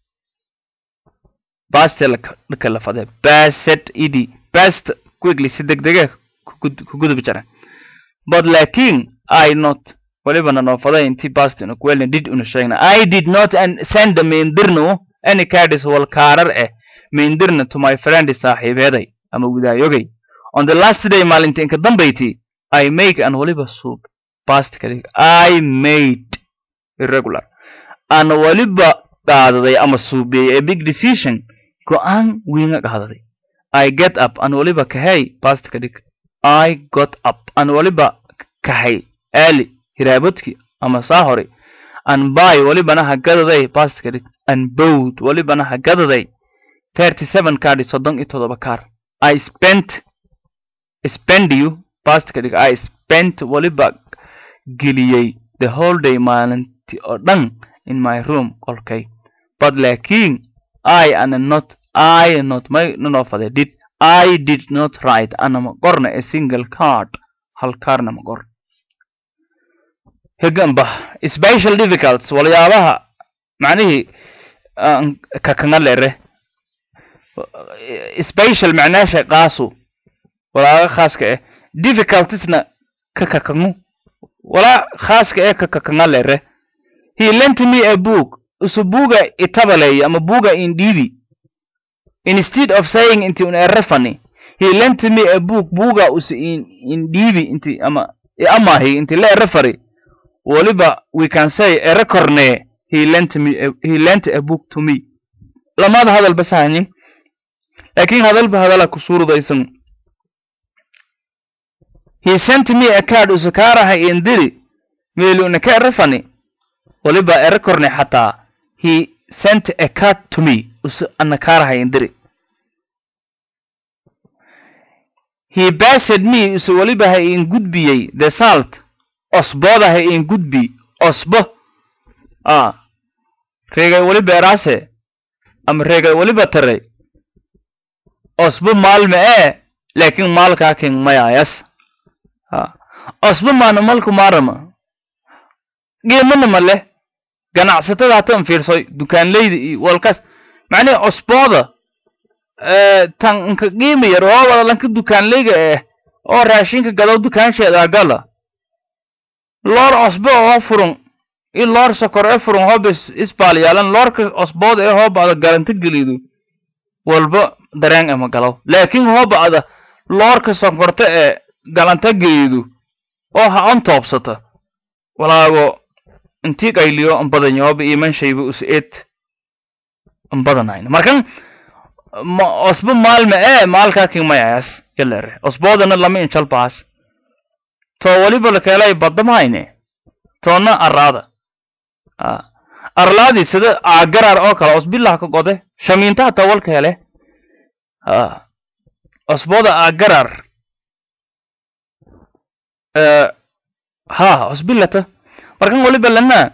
bastel dhaka lafade baset idi best quickly si degdege ku gudubi jara but lakin i not walibana noofaday inti bastin kuwelna did una sheegna i did not send maindirnu any cardis wal kaarar eh maindirna to my friend saaxiibeeday ama widaayogay on the last day maalinta inka dambayti i make an waliba suub past kadig i made irregular an waliba qaadaday ama suubiyey a big decision go-aan wiinga qaadaday i get up an waliba kahay past kadig i got up an waliba kahay early hiraabadki ama saa hore an by walibana hagadaday past kadig an bowd walibana hagadaday thirty seven kaadhi soddon iyo todoba kaar i spent spend you past kadig i spent waliba geliyey the whole day maalinti oo dhan in my room qolkay but lakin i ana not i not may nanofade did i did not write anama qorna a single card hal kaarna ma qor hegamba special difficults waliyaabaha macnihii kakanga lere special macnaasha qaasu walaaga khaaska eh difficultiesna ka kakangu walaa khaaska ee ka kakanga lere he lent me a book usu buuga itabaleey ama buuga indhiibi instead of saying inti un erefani he lent me a book buuga usu indhiibi inti ama amahi inti la erefari waliba we can say erekorne he lent me a, he lent a book to me lamada hadal bas hanin lakin hadalba hadala kusurudaysan he sent me a card usu kaaraha indiri meeluna ka erefani waliba erekorne xataa he sent a card to me usu ana kaaraha indiri he based me usu waliba ha in gudbiyey the salt osbooda ha in gudbi osbo a reegay waliba eraase ama reegay waliba taray osbo maalma ee laakin maalkaa king mayaayas a osbo maana malku maarama qiimanama leh ganacsatada hatan fiirsoy dukaanleyda iyo walkas macnihi osbooda tan inka qiima yar oo wada lanka dukaanleyga eh oo raashinka gadow dukaansheeda gala loor osbo oo furun i loor sokor ee furun hooba isbaal yaalan loorka osbooda ee hooba'da garanta gelido walba dareen ama galow laakin hooba'da loorka sonkorta ee galanta gelido oo ha on toobsata walaago intii qayliyo anbadanyo hooba iman shayba us eed anbadanayna markan osbo maalma ee maalkaa kingmayayas yalere osboodana lama inchalbaas to waliba lakeelay badamahayne toona araada arlaadi sida agarar oo kale osbilah ka gode shamiinta hataa walka hele osbooda agarar ha osbilata markan waliba lana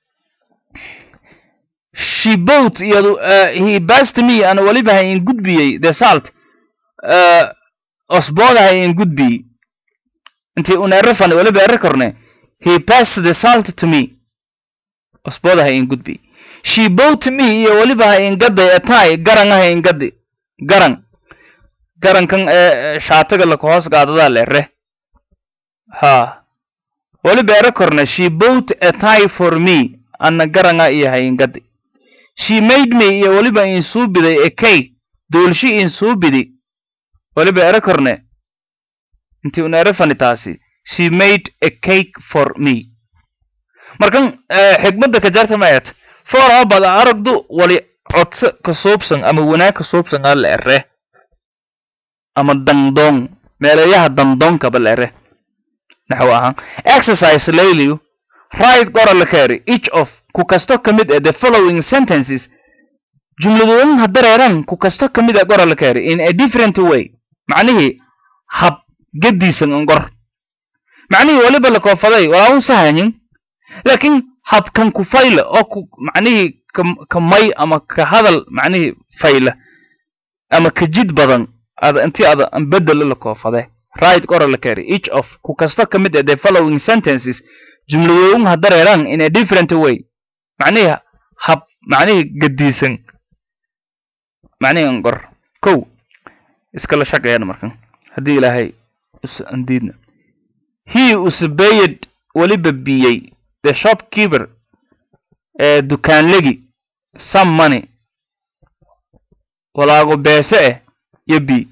she boat iyadu he bast me ana waliba ha in gudbiyey the salt osbooda ha in gudbiyey intii un ere fani waliba ere korne he passed the salt to me osbooda ha in gudbi she bought me iyo waliba ha in gaday atai garan ha in gadi garan garankan ee shaatiga laka hoos gaadadaa la ere ha waliba ere korne she bought a tie for me ana garanga iyo ha in gadi she made me iyo waliba in suu biday a cake doolshi in suu bidi waliba ere korne intii un ere fani taasi she made a cake for me markan xigmadda ka jarta maet foora bada aragdu wali codso ka suubsan ama wanaag ka suubsan aa la ere ama dangdong meeleeyaha dangdongkaba la ere naxwo ahaan exercise layliyu right gora la keeri each of ku kasto ka mid ee the following sentences jumladooyin ha dareeran ku kasto ka mid ee gora la keeri in a different way macnihii hab gediisan an gor macnihii waliba la koofaday waa un sahanyin laakiin habkan ku fayla oo ku macnihii ka may ama ka hadal macnihii fayla ama ka jid badan ada intii ada an bedelo la koofade right gora la keeri each of ku kasto ka mid ee the following sentences jumladooyin ha dareeran in a different way macnihii hab macnihii gediisan macnihii an gor kow iskala shaqeeyana markan haddii ilaahay us andiidna he usbayed weliba biyey the shopkeeper ee dukaanlegi some money walaago beese eh iyo b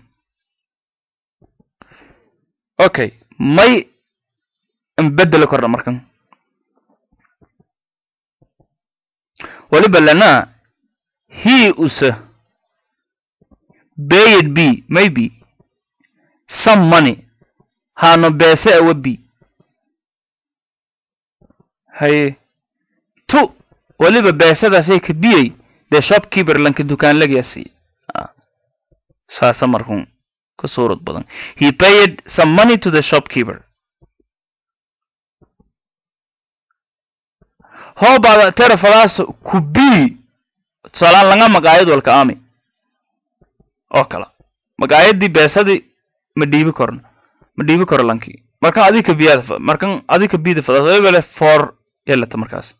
okay may an bedeli korna markan waliba lana he usa bayed b maybe some money haano beese awa b haye tu waliba beesadaasay ka biyey dee shopkeeper lanka dukaanlagiyasi saasa markun ka suurad badan he paid some money to the shopkeeper hoobaada terafadaas ku bii tusaalaan langa magaayad walka aami oo kala magaayadii beesadii ma dhiibi korno ma dhiibi koro lankii markan adika biyaada markan adika biyada fadaas waliba le for yelata markaas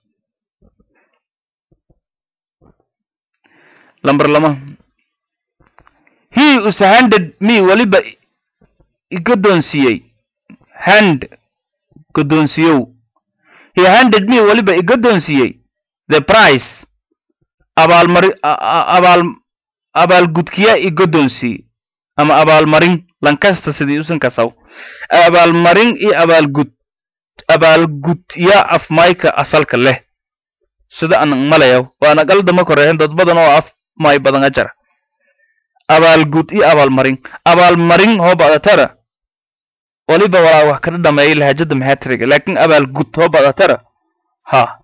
lambar lama he us handed me waliba igodoonsiiyey hand godoonsiyow he handed me waliba igodoonsiiyey the price abaalmari abaal abaalgudkiya igodoonsiiye ama abaalmarin lankasta sidii usan kasaw abaalmarin iyo abaalgud abaalgud ya af mayka asalka leh sida anan malayaw waana qaldama korehen dad badan oo af may badan ajara abaalgud iyo abaalmarin abaalmarin hoo badatara waliba walaa wax kada dhameeyay lahajada maxaatiriga laakin abaalgud hoo badatara ha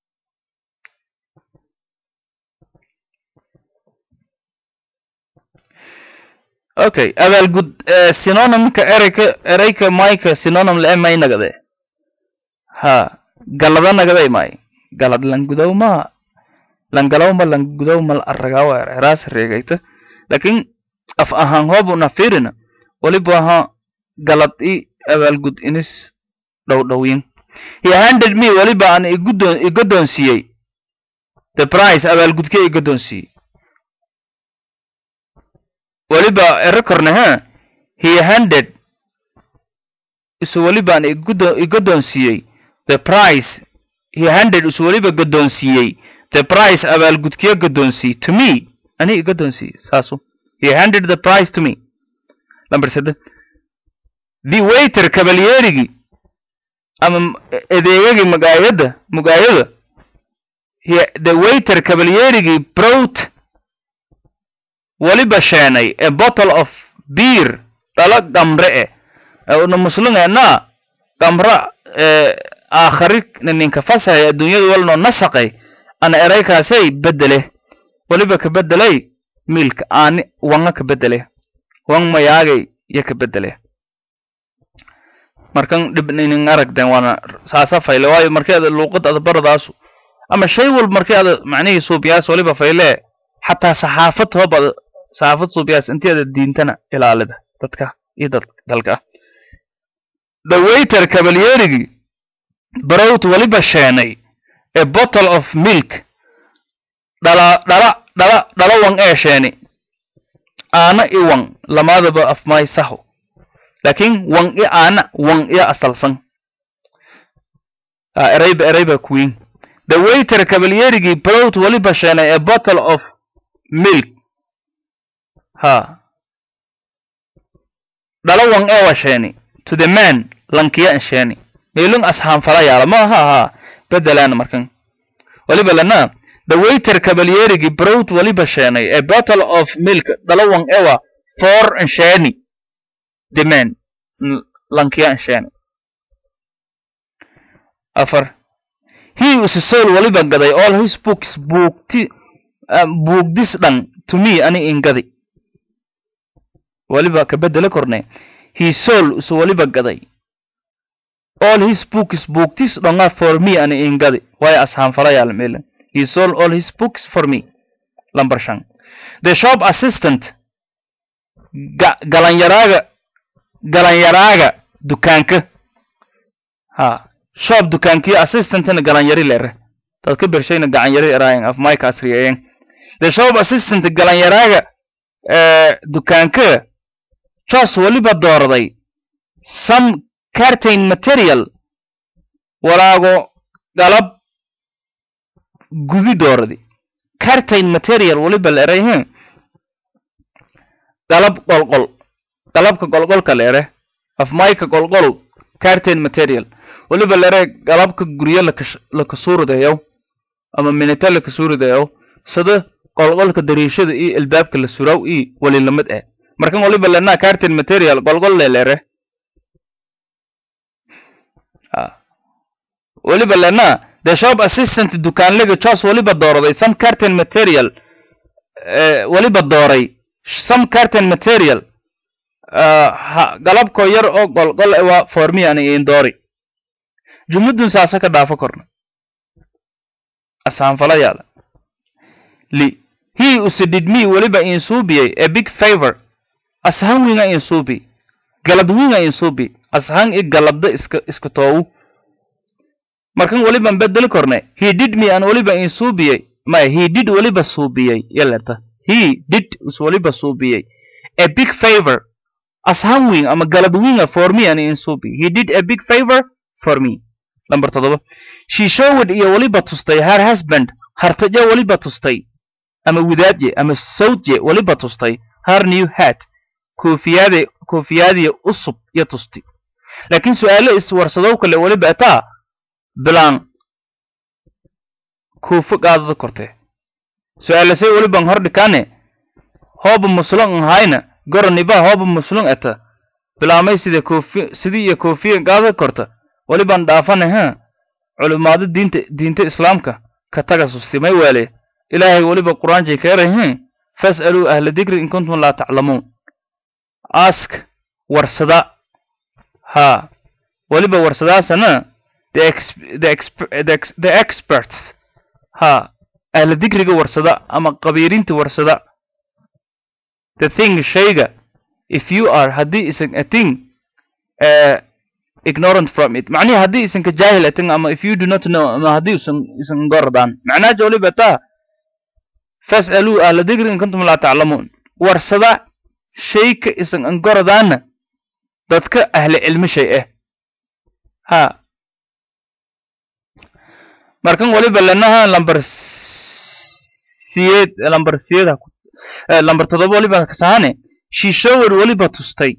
okay abaalgud synonymka ereyka ereyka mayka synonym le may nagade ha galada nagaday may galad langudow ma langalaw ma langudow mal aragawa eraas reegayta lakin af ahaan hoobuna firina waliba ha galad i abaalgud inis dhow dhowyin he handed me waliba aan igudoon igodoonsiiyey the price abaalgudke igodoonsiiyey waliba ere korne ha he handed isu waliba aan igudo igodoonsiiyey the price he handed isu waliba godoonsiiyey the price abaalgudkiya godoonsii to me ani igodoonsii saasu he handed the price to me number seddex the waiter kabalyeerigii ama adeegagii magaayada mugaayada the waiter kabalyeerigii brought waliba sheenay a bottle of beer dhalo gamre e una muslungeena gamra aakhari ninka fasahay adduunyada walnoo nasaqay ana eraykaasay bedele waliba ka bedelay milka aani wanga ka bedele wang mayaagay yo ka bedele markan dhibninin aragden waana saasa fayle waayo markii ada luuqad ada baradaasu ama shay walba markii ada macnihii suubiyaas waliba fayle xataa saxaafad hoobada saxaafad suubiyaas intii ada diintana ilaalida dadka iyo dad dalka the waiter kabalyeerigii barowt weliba sheenay a bottle of milk dhala dhala dhala dhala wan ee sheeni aana i wan lamadaba afmay saho laakiin wan i aana wan iyo asalsan Ah, erayba erayba queen the waiter kabalyeerigii barowt weliba sheenay a bottle of milk ha dhala wan ee wa sheeni to the man lankiya sheeni meelun ashaan fala yaala ma aha ha bedelaan markan waliba lana the waiter kabalyeerigii barowt waliba sheenay a bottle of milk dhala wan ewa for sheeni the man n- lankiya sheeni afar he was soul waliba gaday all his books buugti um, buugdis dhan to me ani ingadi waliba ka bedela korne he soul usu waliba gaday all his books buugtis dhonga for me ani ingadi way ashaan falayaal mele he sold all his books for me lambar shan the shop assistant ga galanyaraaga galanyaraaga dukaanka ha shop dukaankiyo assistantna galanyari lere dad ka bershayna gacanyari eraayan af mike asriyeyen the shop assistant galanyaraaga eh, dukaanka jos weliba doorday some cartain material walaago galab gudi dooradi cartain material weliba la erayhe galab qolqol galabka qolqolka la ere af mayka qolqol cartain material weliba la ere galabka guryo lakash- lakasuuridayow ama minita lakasuuridayow sida qolqolka dariishada iyo albaabka la suraw iyo weli lamid eh markan waliba lena cartain material qolqol le lere Ah. weliba lena the shop assistant dukaanliga jos weliba doorday some cartain material eh, weliba dooray some cartain material ah, ha- galabko yar oo qolqol ewa formi ani indoori jumladun saasa ka dhaafo korna asaanfala yaala li he usidid me weliba insuubiyey a big favor ashan winga insuubi galad winga insuubi ashan i galabda iska iska toowu markan weliban bedeli korne he did me an weliba insuubiyey maya he did weliba suubiyey yaleta he did us weliba suubiyey a big favor ashan wing ama galad winga for me an insuubi he did a big favor for me number toddoba she showed iyo weliba tustay her husband hartaje weliba tustay ama widaadje ama sawdje weliba tustay her new hat koofiyade koofiyadiya usub iyo tusti laakiin su-aalo iswarsadow kale weliba ataa bilaan koofo qaadada kortee su-aalasay weliban hor dhikaane hooba muslon nhayna goroniba hooba muslon ata bilaamay sida koofi sidii iyo koofiya qaadada korta weliban dhaafane ha culimaado diinta diinta islaamka ka taga sustimay waale ilaahay weliba qur-aanjay keerahin fas'aluu ahla dikri in kuntum laa taclamuun ask warsada ha weliba warsadaasana the ex the exp the, ex the experts ha ahla dikriga warsada ama qabiirinta warsada the thing shayga if you are haddii isan a thing uh, ignorant from it macnihi haddii isan ka jaahil atin ama if you do not know ama haddii isan isan goradaan macnaha weliba taa fas'aluu ahla dikri in kuntum laa taclamuun warsada shayka isan angoradaana dadka ahli cilmi shay ah ha markan waliba lanaha lambar siyeed lambar siyeed ha ku- eh, lambar toddoba waliba kasahane she showed waliba tustay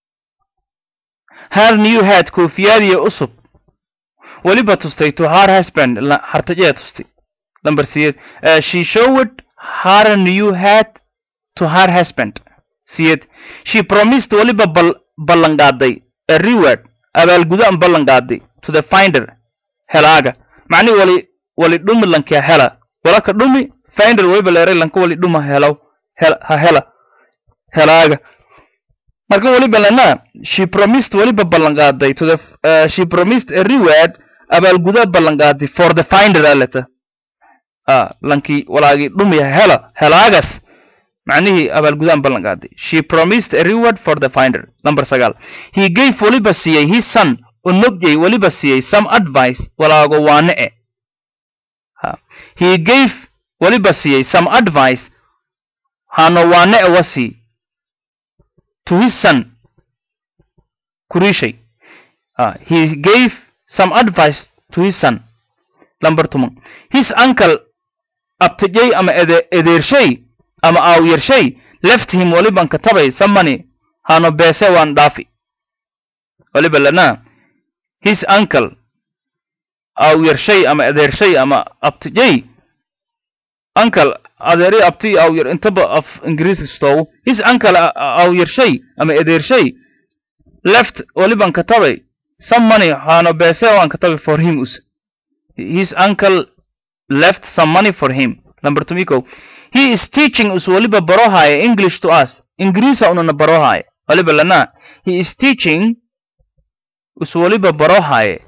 her new hat koofiyadiya usub waliba tustay to her husband la- hartajee tustay lambar siyeed Eh, she showed her new hat to her husband siyed she promised waliba bal ballanqaaday a reward abaalgudo an ballanqaaday to the finder helaaga macni wali wali dhumi lankia hela walaka dhumi finder waliba leeray lanka wali dhuma helaw hel- ha hela helaaga marka waliba lana she promised waliba ballanqaaday to the uh, she promised a reward abaalgudo ballanqaaday for the finder aleta ah lankii walaagii dhumi hela helaagas macnihii abaalgudaan ballan qaaday she promised a reward for the finder number sagaal he gave weliba siiyey his son onogyay weliba siiyey some advice walaago waane e ha he gave weliba siiyey some advice hano waane e wasi to his son kurishay ha he gave some advice to his son number tuman his uncle abtijay ama ede edeershay ama aawyrshay left him waliban katabay some money hano beese waan dhaafi waliba lana his uncle aawyrshay ama edeershay ama abtijay uncle adeeri abti aawyar intaba af ingiriiska stoow his uncle aawyrshay ama edeershay left waliban katabay some money hano beese waan katabay for him us his uncle left some money for him number tumiko he is teaching us waliba barohaya english to us ingiriisa unana barohaya waliba lana he is teaching us waliba barohaya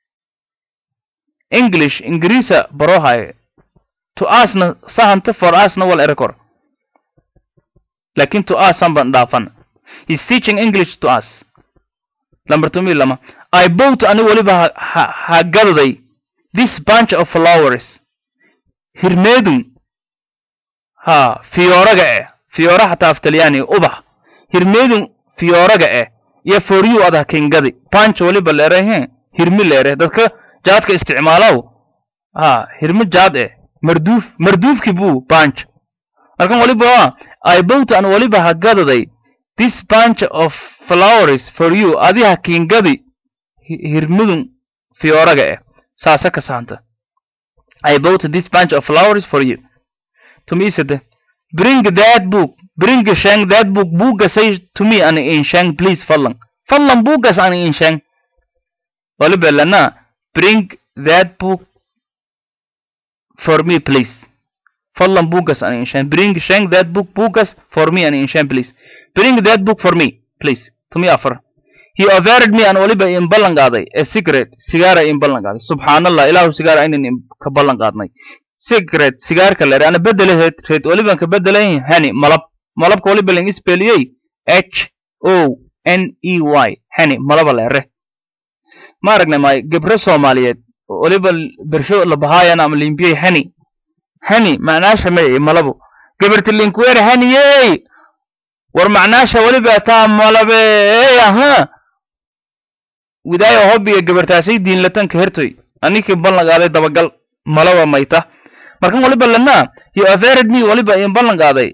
english ingiriisa barohaya to usna sahanta for usna wal erekor lakin to us sanban dhaafan he is teaching english to us number tumi lama i bought ani waliba ha hagadaday this bunch of flowers hirmeedun ha fiyooraga eh fiyoora xataa aftalyaani ubax hirmeedun fiyooraga eh iyo foryu adah kingadi punch waliba leerehe hirmi leere dadka jaadka isticmaalow ha hirmi jaad eh marduuf marduufki buu punch markan waliba i bought an waliba hagadaday this bunch of flowers for you adiha kingadi hirmidun fiyooraga eh saasa ka saanta I bought this bunch of flowers for you. To me said, bring that book, bring Shang that book, buga say to me an in Shang, please fallan. Fallan bugas an in Shang. Olibelana, bring that book for me, please. Fallan bugas an in Shang. Bring Shang that book, bugas for me an in Shang, please. Bring that book for me, please. To me offer. he offered me an waliba in ballan qaaday a secret sigaara in ballan qaaday subxaanallah ilaahu sigaar aynan ka ballan qaadnay secret sigaarka leer ana bedeleheed reed waliban ka bedelayn hani malab malabka waliba ling ispeliyey h o n e y hani malaba leere ma aragnay may gebre soomaaliyeed waliba bersho labahayan ama limbiyey hani hani macnaasha may malabo geberti linkwere haniyey war macnaasha waliba taa malabe aha widaayo hobbiga gabartaasay diinlatanka hertoy anikii ballan qaaday dabagal malaba mayta markan waliba lana he offered me waliba in ballan qaaday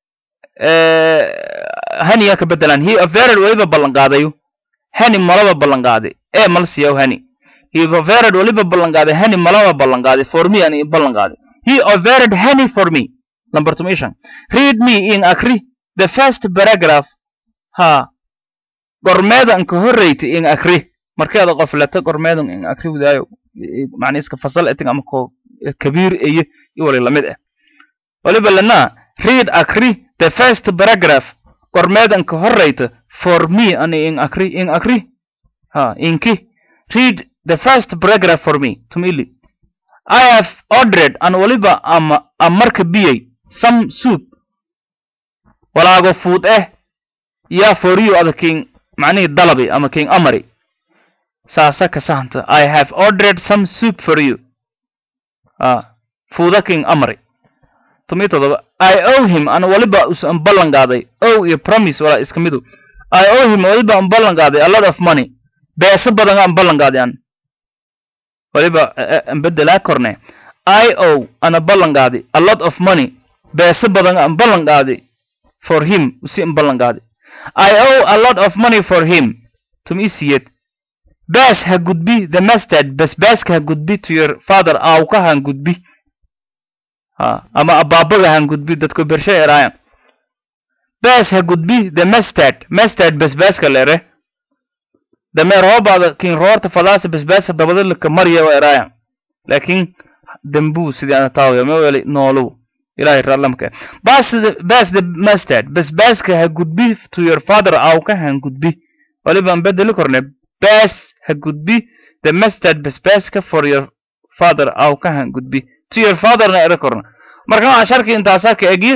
haniya ka bedelan he offered waliba ballan qaadayo hani malaba ballan qaaday ee mal siyaw hani he offered waliba ballan qaaday hani malaba ballan qaaday for me ani ballan qaaday he offered honey for me number two mission read me in akri the first paragraph ha gormeedan ka horreyta in akri markeeda qoflata gormeedan in akri wadaayo macna iska fasal eting ama ko kabiir eye iyo wali lamid ah waliba lana read akri the first paragraph gormeedan ka horreyta for me ani in akri in akri ha inki read the first paragraph for me tumili I have ordered an waliba ama amarka biyey some soup walaago fuud eh yaa foriyo ada king macnihii dalabi ama king amari saasa ka sahanta i have ordered some soup for you ah fuuda king amari tumi todoba i owe him ana waliba usan ballan qaaday ow iyo promise walaa iska midu i owe him waliba an ballan qaaday a lot of money beesa badan aan ballan qaaday an waliba an bedelaa korne i owe ana ballan qaaday a lot of money beesa badan aan ballan qaaday for him usi an ballan qaaday I owe a lot of money for him. Tumisiyet. Bash ha gudbi the mustard basbaaska ha gudbi to your father aawka han gudbi. Ha ama abaabaga han gudbi dadku bershay eraayan. Bash ha gudbi the mustard mustard basbaaska lere. dameer hoobaada kin roorta fadaasa basbaasa dabada laka marya wa eraayan. Laakiin dambuu sidii ana taawaya ma weli noolow. ilahay raallamka bas bas the mustard basbaaska ha gudbi to your father awka han gudbi walibaan bedeli korne bas ha gudbi the mustard basbaaska for your father awka han gudbi to your fatherna ere korna marka waxaa sharki intaasaa ka egiye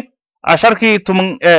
casharkii tuman